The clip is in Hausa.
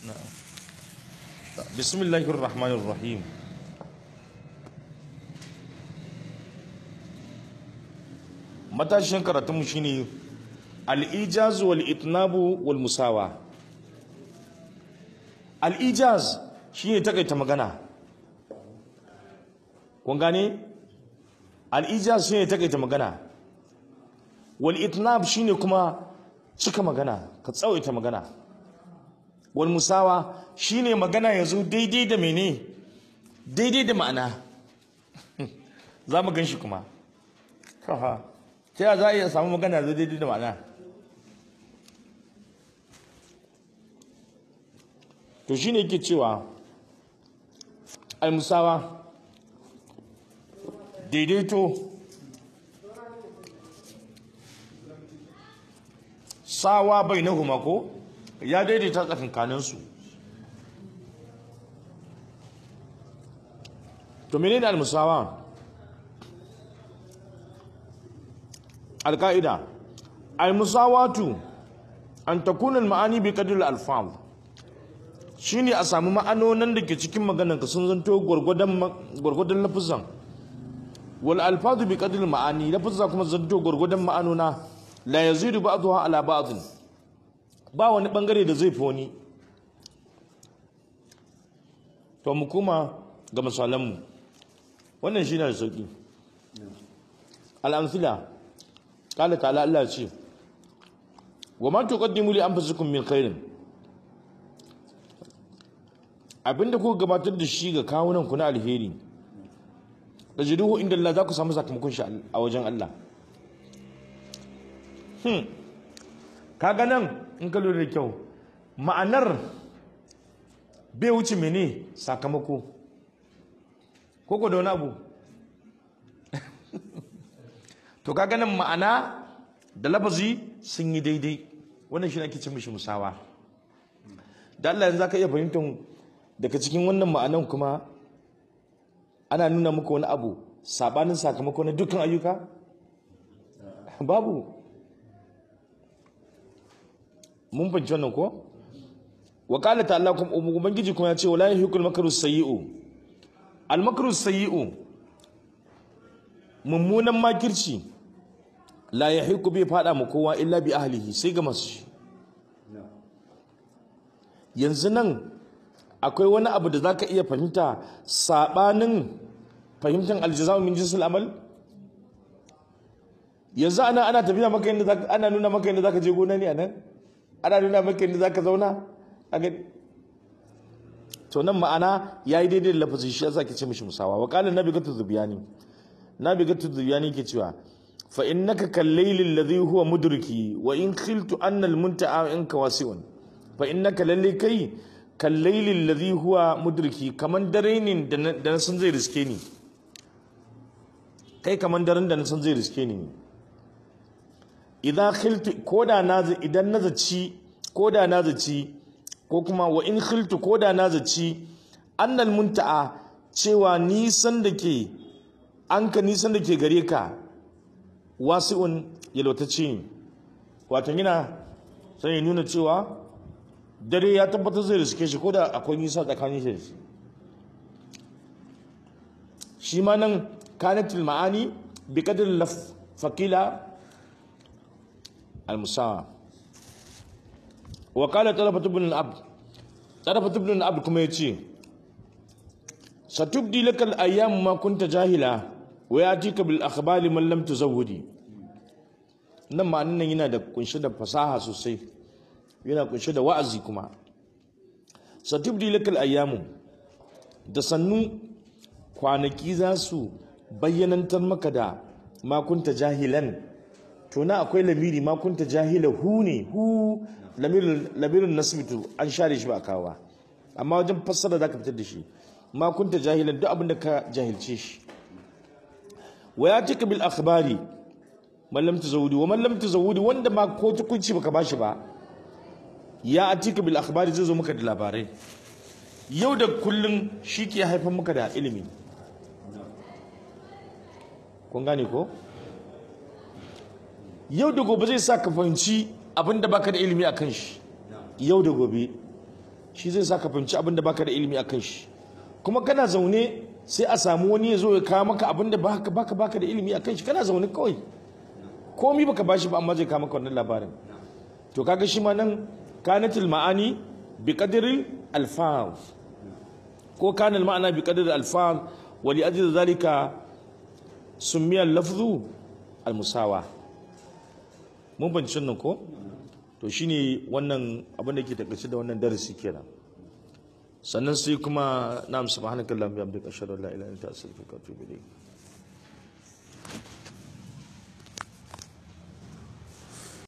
bismillahir rahmanir rahim matashin karatunmu shine al-ijaz wal itnabu wal musawa al-ijaz shine takaita magana kun gane al-ijaz shine takaita magana wal itnab shine kuma cika magana ka tsawaita magana wal musawa shine magana yazo daidai da mene daidai da ma'ana za mu gan shi kuma ta yaya za a iya samu magana yazo daidai da ma'ana to shine yake cewa al musawa daidaito sawa bai na ko ya daidaita tsakankaninsu to menene al-musawa al-qaida al-musawatu an takuna al-ma'ani bi qadri al-alfaz shine a samu ma'anonin da ke cikin maganar ka sun zanto gurgudan gurgudan lafuzan wal alfazu bi qadri al-ma'ani lafuzan kuma zanto gurgudan ma'anona la yazidu ba'daha ala ba'd ba wani bangare da zai fi wani to mu kuma ga misalanmu wannan shi ne da sauƙi al'amfila ƙala ta'ala Allah ce wa ma tuqaddimu li anfusikum min khairin abinda kuka gabatar da shi ga kawunan ku na alheri tajiduhu inda Allah za ku samu sakamakon shi a wajen Allah hmm kaga nan in ka lura da kyau ma'anar bai wuce mene sakamako koko da wani abu to kaga nan ma'ana da lafazi sun yi daidai wannan shi ake ce mishi musawa da Allah yanzu zaka iya fahimtar daga cikin wannan ma'anan kuma ana nuna muku wani abu sabanin sakamako na dukkan ayyuka babu mun fahimci wannan ko wa qala ta'ala kuma ubangiji kuma ya ce wala yahikul makru sayyi'u al makru sayyi'u mummunan makirci la yahiku bai fada mu kowa illa bi ahlihi sai ga masu shi yanzu nan akwai wani abu da zaka iya fahimta sabanin fahimtar aljaza'u min jinsil amal yanzu ana ana tafiya maka yadda ana nuna maka yadda zaka je gona ne anan ana nuna maka yadda zaka zauna a gani to nan ma'ana yayi daidai da lafazin shi yasa ke ce mishi musawa wa qala nabi gatu zubiyani nabi gatu zubiyani ke cewa fa innaka kallayl alladhi huwa mudriki wa in khiltu anna almunta'a inka wasi'un fa innaka lalle kai kallayl alladhi huwa mudriki kaman dare ne da na san zai riske ni kai kaman daren da na san zai riske ni idan khiltu koda na idan na zaci koda na zaci ko kuma wa in khiltu koda na zaci annal munta'a cewa nisan da ke an ka nisan da ke gare ka wasi'un yalwatacce ne wato yana sai ya nuna cewa dare ya tabbatar zai riske shi koda akwai nisa tsakanin shi shi ma nan kanatul ma'ani bi qadri laf faqila المساواة وقال طلبة بن العبد طلبة بن العبد كما يتي ستبدي لك الأيام ما كنت جاهلا ويأتيك بالأخبار من لم تزودي nan ma'anin nan yana da kunshe da fasaha sosai yana kunshe da wa'azi kuma satubdi lakal ayyamu da sannu kwanaki za su bayyanantar maka da makunta jahilan to na akwai lamiri ma kunta jahila hu ne hu lamirin nasbitu an share shi ba kawa amma wajen fassara zaka fitar da shi ma kunta jahilan duk abin da ka jahilce shi wa ya tika bil akhbari man lam tazawudi wa man lam tazawudi wanda ma ko tukunci baka bashi ba ya atika bil akhbari zai zo maka da labarai yau da kullun shi ke haifar maka da ilimi kun gane ko yau da gobe zai sa ka fahimci abin da baka da ilimi a kan shi yau da gobe shi zai sa ka fahimci abin da baka da ilimi akan shi kuma kana zaune sai a samu wani ya zo ya kawo maka abin da baka baka baka da ilimi akan shi kana zaune kawai komi baka bashi ba amma zai kawo maka wannan labarin to kaga shi ma nan kanatul ma'ani bi qadril alfaz ko kana ma'ana bi qadril alfaz wa li ajli zalika summiya al-lafzu al-musawa mun banci nan ko to shine wannan abin da ke takaice da wannan darasi kenan sannan sai kuma na'am subhanakallahumma wa bihamdika ashhadu an la ilaha illa anta astaghfiruka wa atubu ilayk